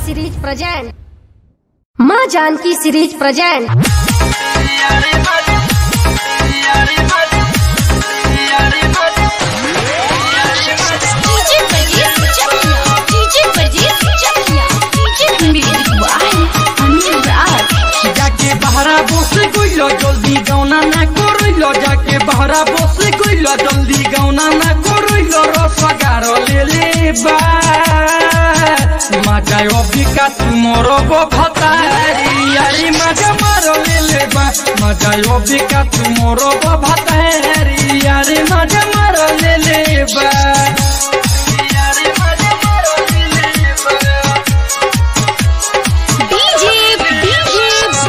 series present माँ Janaki series present DJ Parjeet Chakiya DJ Parjeet Chakiya DJ music by Anil Raj যাকে বাহারা বসে কইল জলদি গাওনা না করইল যাকে বাহারা বসে কইল জলদি গাওনা না করইল রসগার লেলে বা মাজায় অবিকা তুমর ভাতারি আরে মাজা মার লেলে বা মাজায় অবিকা তুমর ভাতারি আরে মাজা মার লেলে বা আরে মাজা মার লেলে বা डीजे डीजे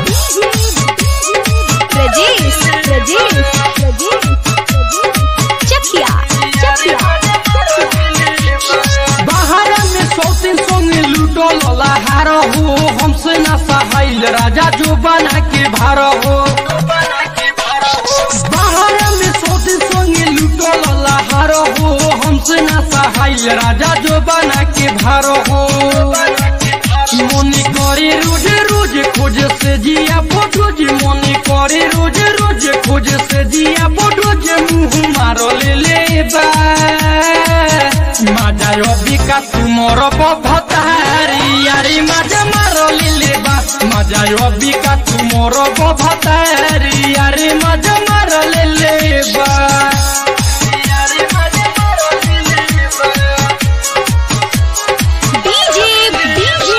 प्रजेश प्रजेश चकिया चकिया बाहर में सौतीन संगे लूटो लहार हो हमसे ना सहाइल राजा जो बना के भार हो बाहर में सौतीन संगे लूटो लहार हो हमसे ना सहाइल राजा जो बना के भार हो মনে করে রোজ রোজ খোঁজ সে জিয়া ফটো যে মনে করে রোজ রোজ খোঁজ সে জিয়া ফটো যে মুহ মার লেলে বা মাজায় অবিকা তুমর বভতারি আরে মাজা মার লেলে বা মাজায় অবিকা তুমর বভতারি আরে মাজা মার লেলে বা আরে মাজা মার লেলে বা डीजे डीजे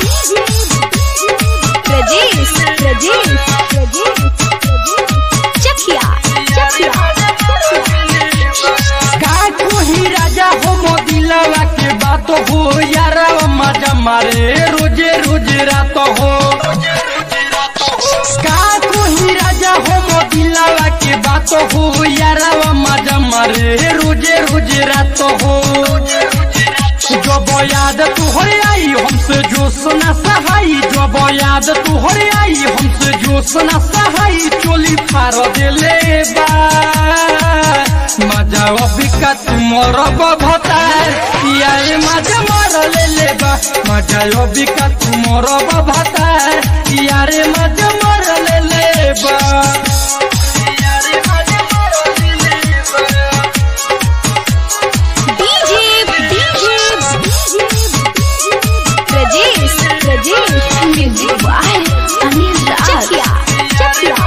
प्रजेश प्रजेश चकिया चकिया का कोही राजा हो मोदिलवा के बात हो यार मजा मारे रोजे रोज रात हो का कोही राजा हो मोदिलवा के बात हो यार मजा मारे रोजे रोज रात हो जब याद तुहरे आई हमसे जो सुना सहाई जब याद तुहरे आई हमसे जो सुना सहाई चोली फार देले बा मजा अबिका तुमर भतार यारे मजा मार लेले बा मजा अबिका तुमर भतार यारे मजा मार लेले बा यारे मजा मार लेले बा DJ DJ Prajesh Prajesh music by Anil Raj Chakiya Chakiya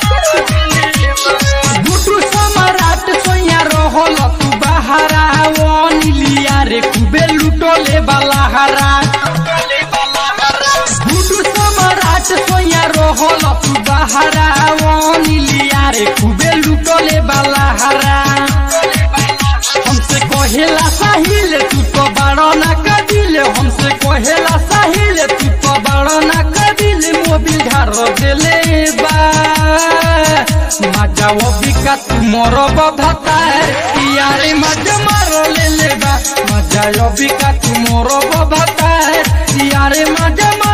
गुटू सम्राट सोया रहल तू बहारा ओ नीलिया रे खूबे लुटोले बलाहारा गुटू सम्राट सोया रहल तू बहारा ओ नीलिया रे खूबे लुटोले बलाहारा हमसे कहेला साहिल तू तो बड़ा ना कदिल हमसे कहेला साहिल तू तो बड़ा ना कदिल मोबिल घर देले बा मजा अबिका तू मोर बधता यारे मजा मार लेले बा मजा अबिका तू मोर बधता यारे मजा